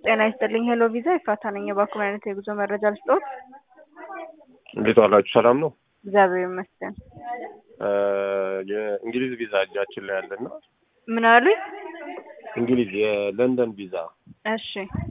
ጤና ይስጥልኝ። ሄሎ ቪዛ ይፋታ ነኝ። የባኩን አይነት የጉዞ መረጃ ልስጦት። እንዴት ዋላችሁ? ሰላም ነው? እግዚአብሔር ይመስገን። የእንግሊዝ ቪዛ እጃችን ላይ ያለና ምን አሉኝ? እንግሊዝ የለንደን ቪዛ እሺ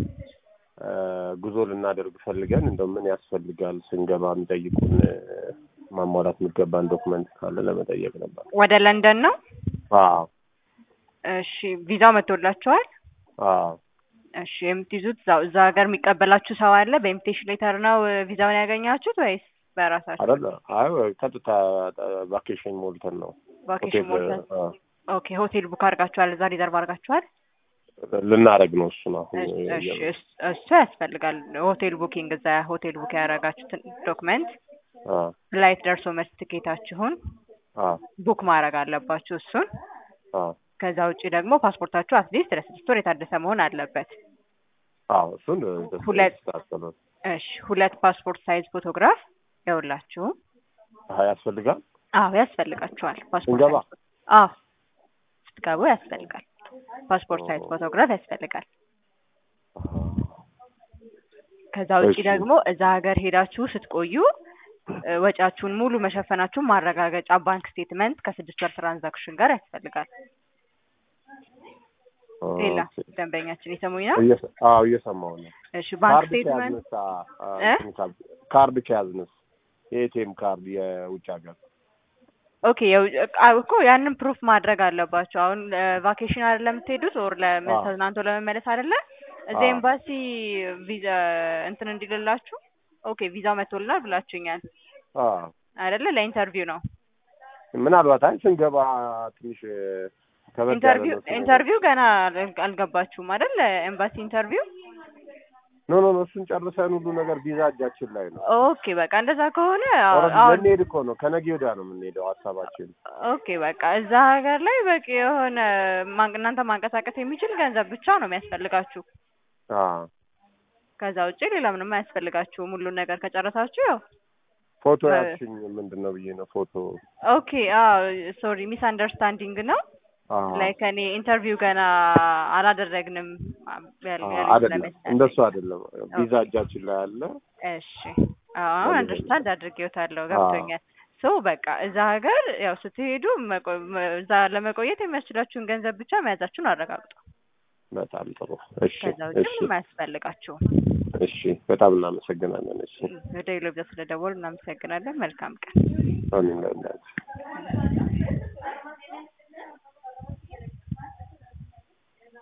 ጉዞ ልናደርግ ፈልገን እንደው ምን ያስፈልጋል ስንገባ የሚጠይቁን ማሟላት የሚገባን ዶክመንት ካለ ለመጠየቅ ነበር። ወደ ለንደን ነው? አዎ እሺ ቪዛው መጥቶላችኋል? አዎ እሺ የምትይዙት እዛው እዛ ሀገር የሚቀበላችሁ ሰው አለ? በኢንቪቴሽን ሌተር ነው ቪዛውን ያገኛችሁት ወይስ በራሳችሁ? አይደለ? አይ ቀጥታ ቫኬሽን ሞልተን ነው ቫኬሽን ሆቴል ሞልተን። አ፣ ኦኬ ሆቴል ቡክ አድርጋችኋል? እዛ ሪዘርቭ አድርጋችኋል? ልናረግ ነው እሱን አሁን እሺ እሺ፣ እየ- እስ- እሱ ያስፈልጋል። ሆቴል ቡኪንግ እዛ ሆቴል ቡክ ያደረጋችሁትን ዶክመንት፣ አ ፍላይት ደርሶ መልስ ትኬታችሁን አ ቡክ ማድረግ አለባችሁ እሱን። አ ከዛ ውጭ ደግሞ ፓስፖርታችሁ አትሊስት ለስድስት ወር የታደሰ መሆን አለበት። አዎ እሱን ሁለት ተስተካከለ እሺ ሁለት ፓስፖርት ሳይዝ ፎቶግራፍ ይኸውላችሁ። አይ ያስፈልጋል አዎ ያስፈልጋችኋል። ፓስፖርት ስንገባ? ሳይዝ አዎ ስትገቡ ያስፈልጋል። ፓስፖርት ሳይዝ ፎቶግራፍ ያስፈልጋል። ከዛ ውጭ እሺ። ደግሞ እዛ ሀገር ሄዳችሁ ስትቆዩ እ፣ ወጪያችሁን ሙሉ መሸፈናችሁን ማረጋገጫ ባንክ ስቴትመንት ከስድስት ወር ትራንዛክሽን ጋር ያስፈልጋል። ሌላ ኦኬ። ደንበኛችን የሰሙኝ ነው። እየሰ- አዎ እየሰማሁ ነው። እሺ ባንክ ካርድ ስቴትመንት ከያዝንስ አ- አ- እ? እንትን ካል- ካርድ ከያዝንስ የኤቲኤም ካርድ የውጭ ሀገር ኦኬ የው- አ- እኮ ያንን ፕሩፍ ማድረግ አለባቸው። አሁን ቫኬሽን አይደለም የምትሄዱት ኦር አዎ። ተዝናንቶ ለመመለስ አይደለ? እዚህ አዎ። ኤምባሲ ቪዛ እንትን እንዲልላችሁ ኦኬ ቪዛው መጥቶልናል ብላችሁኛል አ አይደለ? ለኢንተርቪው ነው። ምናልባት አይ ስንገባ ትንሽ ከበድ ያለ ኢንተርቪው ነው ስንገባ። ኢንተርቪው ገና አል- አልገባችሁም አይደል? ኤምባሲ ኢንተርቪው ኖ ኖ ኖ እሱን ጨርሰን ሁሉ ነገር ቪዛ እጃችን ላይ ነው። ኦኬ በቃ እንደዛ ከሆነ አዎ፣ ኦልሬዲ አሁን ልንሄድ እኮ ነው። ከነገ ወዲያ ነው የምንሄደው ሀሳባችን። ኦኬ በቃ እዛ ሀገር ላይ በቂ የሆነ ማን- እናንተ ማንቀሳቀስ የሚችል ገንዘብ ብቻ ነው የሚያስፈልጋችሁ። አ ከዛ ውጭ ሌላ ምንም አያስፈልጋችሁም። ሁሉን ነገር ከጨረሳችሁ ያው ፎቶ በ- ያልሽኝ ምንድን ነው ብዬ ነው ፎቶ ኦኬ አዎ ሶሪ ሚስ አንደርስታንዲንግ ነው አ ላይክ እኔ ኢንተርቪው ገና አላደረግንም ያል- አ- ያለኝ አይደለም ስለመሰለኝ። እንደሱ አይደለም። ቪዛ እጃችን ላይ አለ። እሺ አሁን ለምን አንደርስታንድ አድርጌዎታለሁ ገብቶኛል። ሶ በቃ እዛ ሀገር ያው ስትሄዱ መቆ- መ- እዛ ለመቆየት የሚያስችላችሁን ገንዘብ ብቻ መያዛችሁን አረጋግጡ። በጣም ጥሩ። እሺ ከዛ ውጭ እሺ ምንም አያስፈልጋችሁም። እሺ በጣም እናመሰግናለን። እሺ ወደ ሌሎ ብዛ ስለደወሉ እናመሰግናለን። መልካም ቀን። አሜን።